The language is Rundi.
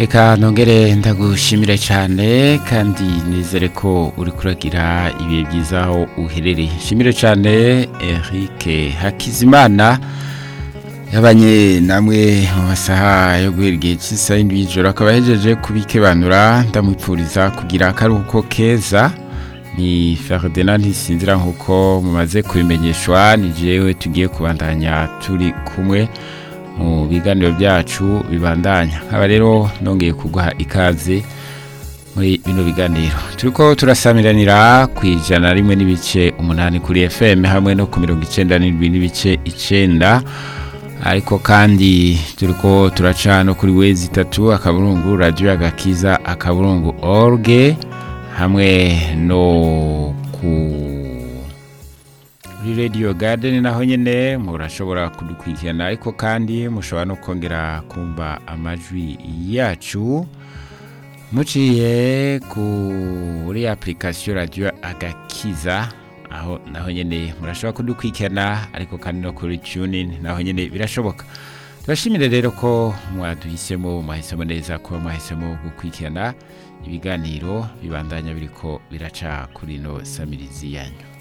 reka nongere ndagushimire cyane kandi nizere ko uri kuragira ibihe byiza aho uherereye nshimire cyane Eric Hakizimana yabanye namwe mu masaha yo guhera igihe cy'isaha y'indwi y'ijoro akaba yahejeje kubikebanura ndamwipfuriza kugira akaruhuko keza ni Ferdinand ntisinzira nk'uko mumaze kubimenyeshwa ni jewe tugiye kubandanya turi kumwe mu biganiro byacu bibandanya nkaba rero nongeye kuguha ikaze muri bino biganiro turiko turasamiranira ku ijana rimwe n'ibice umunani kuri fm hamwe no ku mirongo icenda n'indwi n'ibice icenda ariko kandi turiko turaca no kuri wezi itatu akaburungu radio agakiza akaburungu orge hamwe no ku kuri radio garden naho nyene murashobora kudukurikirana ariko kandi mushobora no kongera kumva amajwi yacu muciye kuri application radio agakiza aho naho nyene murashobora kudukurikirana ariko kandi no kuri tuning naho nyene birashoboka turashimire rero ko mwaduhisemo mwahisemo neza ko mwahisemo gukurikirana ibiganiro bibandanya biriko biraca kuri no samirizi yanyu